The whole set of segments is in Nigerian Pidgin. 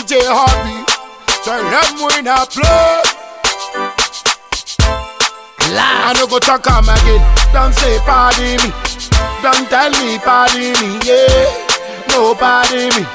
DJ Hobby. Tell them we not play. I no go talk am again. Don't say pardon me. Don't tell me pardon me. Yeah, no pardon me.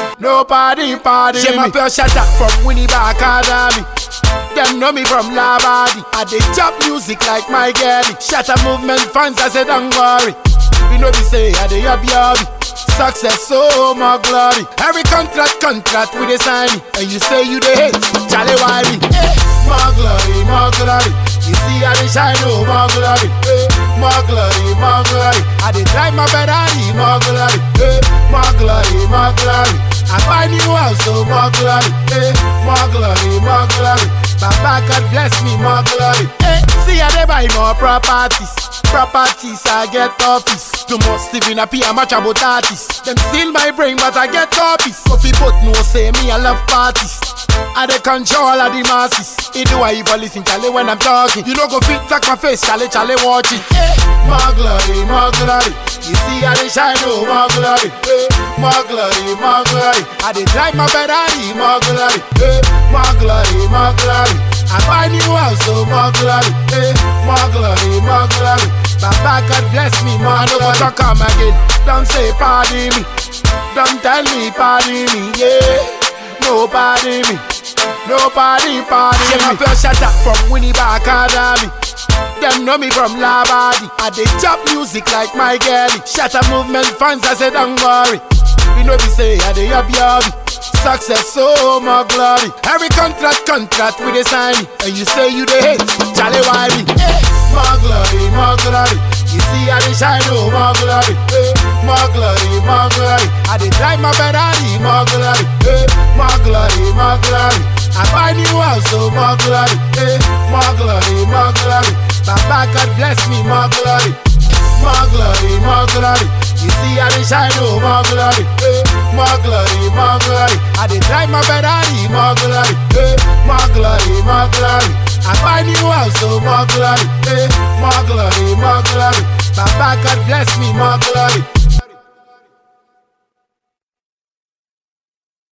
Nobody pardon me. my pure shut up from Winnie Academy. Them know me from Labadi. I dey chop music like my girlie. Shatter movement fans, I say don't worry. We know we say I dey yab yabby. Success, so more glory. Every contract, contract with a sign. And you say you the hate, Charlie Wiley. Eh, more glory, more glory. You see I dey shine, oh more glory. Eh, more glory, more glory. I dey drive my Ferrari, more glory. Eh, more glory, more glory. I buy new house, so more glory. Eh, more glory, more glory. Baba God bless me, more glory. Eh, see I dey buy more properties. Properties, I get office. Too much Stephen P. I'm much about artists. Them steal my brain, but I get copies. So people no say me, I love parties. I dey control all of the masses. It do I even listen, Charlie, when I'm talking. You know go fit like my face, Charlie, Charlie, watch it. Eh, more glory, more glory. You see I dey shine, oh, more glory. Eh, more glory, more glory. I dey drive my Ferrari, more glory. Eh, more glory, more glory. I buy new house, so more glory. Eh, more glory, more glory. Baba God bless me, more I no go talk am again. Don't say pardon me. Don't tell me pardon me. Yeah, nobody me. Nobody pardon me. my pure shut up from Winnie Academy. Them know me from Labadi. I dey chop music like my girlie. Shatter movement fans, I say don't worry. We know we say I dey yab yabby. Success, so more glory. Every contract, contract with a sign. And you say you the hate, Charlie Wiley. Eh, more glory, more glory. You see I dey shine, oh more glory. Eh, more glory, more glory. I dey drive my Ferrari, more glory. Eh, more glory, more glory. I buy new house, so more glory. Eh, more glory, more glory. Baba God bless me, more glory. More glory, more glory. You see I dey shine, oh more glory. Eh, more glory, more glory. I dey drive my Ferrari, more glory. Eh, more glory, more glory. I buy new house, so more glory. Eh, more glory, more glory. Baba God bless me, more glory.